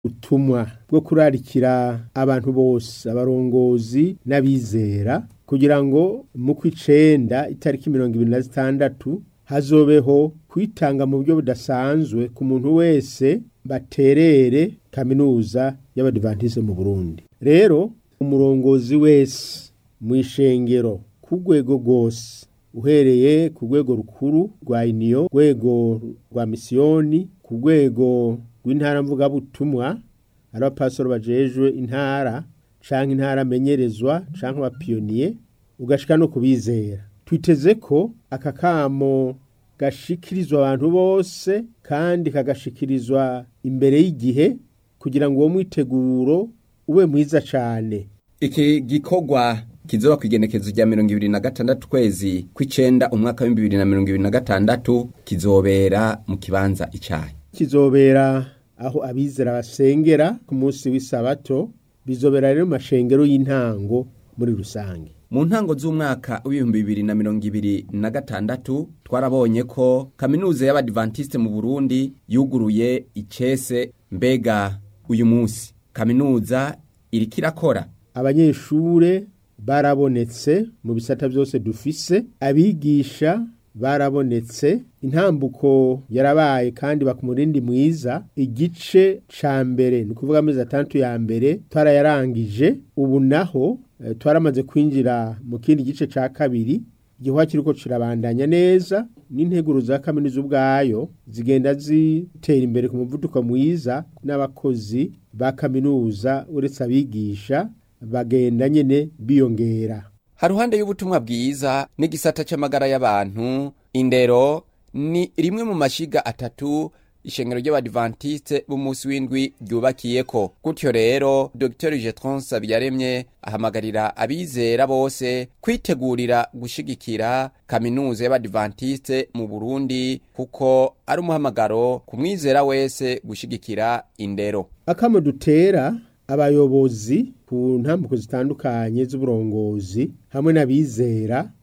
ubutumwa bwo kurarikira abantu bose abarongozi n'abizera kugira ngo mu kw'icenda itariki mirongo ibiri na zitandatu hazobeho kwitanga mu buryo budasanzwe ku muntu wese baterere kaminuza y'abadivantise mu Burundi rero umurongozi wese mu ishengero ku rwego rwose uhereye ku rwego rukuru rwa iniyo rwego rwa misiyoni ku rwego rw'intara mvugabutumwa ari abapasoro bajejwe intara canke intara amenyerezwa canke abapiyoniye ugashika no kubizera twiteze ko aka kamo gashikirizwa abantu bose kandi kagashikirizwa imbere y'igihe kugira ngo uwo mwiteguro ube mwiza cane iki gikorwa kizoba kwigenekezo rya mirongo ibiri na gatandatu kwezi kw'icenda umwaka w'ibihumbi bibiri na mirongo ibiri na gatandatu kizobera mu kibanza icayi kizobera aho abizera basengera ku munsi w'isabato bizobera rero mu mashengero y'intango muri rusange mu ntango z'umwaka w'ibihumbi bibiri na mirongo ibiri na gatandatu twarabonye ko kaminuza y'abadivantisite mu burundi yuguruye icese mbega uyu munsi kaminuza iriko irakora abanyeshure barabonetse mu bisata byose dufise abigisha barabonetse intambuko yarabaye kandi bakumurindi mwiza igice ca mbere ni ukuvuga amezi atandatu ya mbere twarayarangije ubu naho eh, twaramaze kwinjira mu kindi gice ca kabiri igihwa kiriko kirabandanya neza n'integuro za kaminuza ubwayo zigenda zitera imbere ku muvuduko mwiza n'abakozi ba kaminuza uretse abigisha bagenda nyene biyongera haruhande y'ubutumwa bwiza n'igisata c'amagara y'abantu indero ni rimwe mu mashiga atatu ishengero ry'abadivantiste b'umunsi w'indwi ryubakiyeko gutyo rero dr jetron sabyaremye ahamagarira abizera bose kwitegurira gushigikira kaminuza y'abadivantiste mu burundi kuko ari umuhamagaro ku mwizera wese gushigikira indero akamo dutera abayobozi ku ntambuko zitandukanye z'uburongozi hamwe n'abizera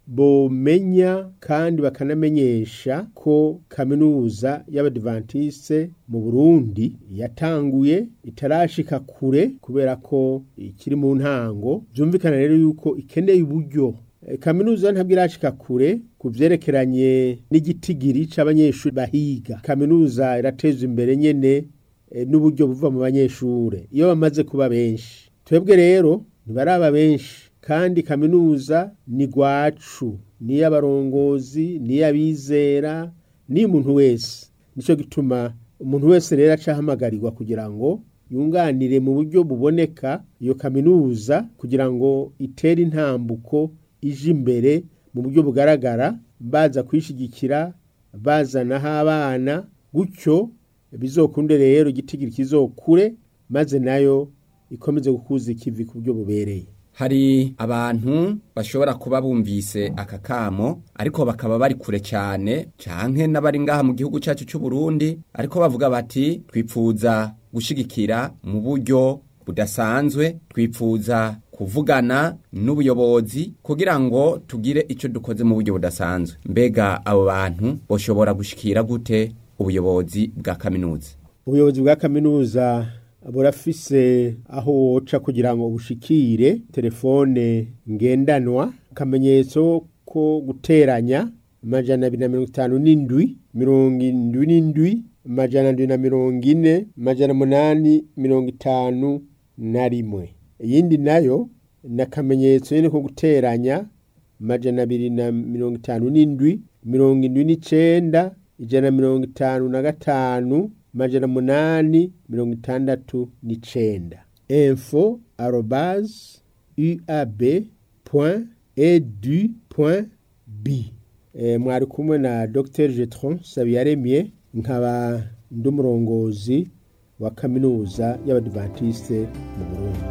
bomenya kandi bakanamenyesha ko kaminuza y'abadivantiste mu Burundi yatanguye itarashika kure kubera ko ikiri mu ntango byumvikana rero yuko ikeneye uburyo E, kaminuza ntabwo irashika kure ku vyerekeranye n'igitigiri c'abanyeshuri bahiga kaminuza irateza imbere nyene e, n'uburyo buva mu banyeshure iyo bamaze kuba benshi twebwe rero ntibaraba benshi kandi kaminuza ni gwacu ni y'abarongozi ni y'abizera ni umuntu wese nico gituma umuntu wese rero acahamagarirwa kugira ngo yunganire mu buryo buboneka iyo kaminuza kugira ngo itere intambuko ije imbere mu buryo bugaragara baza kwishigikira bazanaho abana gutyo bizokunde rero igitigiri kizokure maze nayo ikomeze gukuza ikivi ku buryo bubereye hari abantu bashobora kuba bumvise aka kamo ariko bakaba bari kure cyane canke n'abari ngaha mu gihugu cyacu cy'u Burundi ariko bavuga bati twipfuza gushigikira mu buryo budasanzwe twipfuza kuvugana n'ubuyobozi kugira ngo tugire icyo dukoze mu buryo budasanzwe mbega abo bantu boshobora gushikira gute ubuyobozi bwa kaminuza ubuyobozi bwa kaminuza burafise aho woca kugira ngo bushikire telefone ngendanwa akamenyetso ko guteranya amajana abiri na mirongo itanu n'indwi mirongo indwi n'indwi amajana ndwi na mirongo ine amajana umunani mirongo itanu na rimwe iyindi nayo ni akamenyetso nyine ko guteranya amajana abiri na mirongo itanu n'indwi mirongo indwi n'icenda ijana na mirongo itanu na gatanu amajana umunani mirongo itandatu n'icenda info arobase uab point edu point b e, mwari kumwe na dr jetron sabiyaremye nkaba ndi umurongozi wa kaminuza y'abadivantiste mu burundi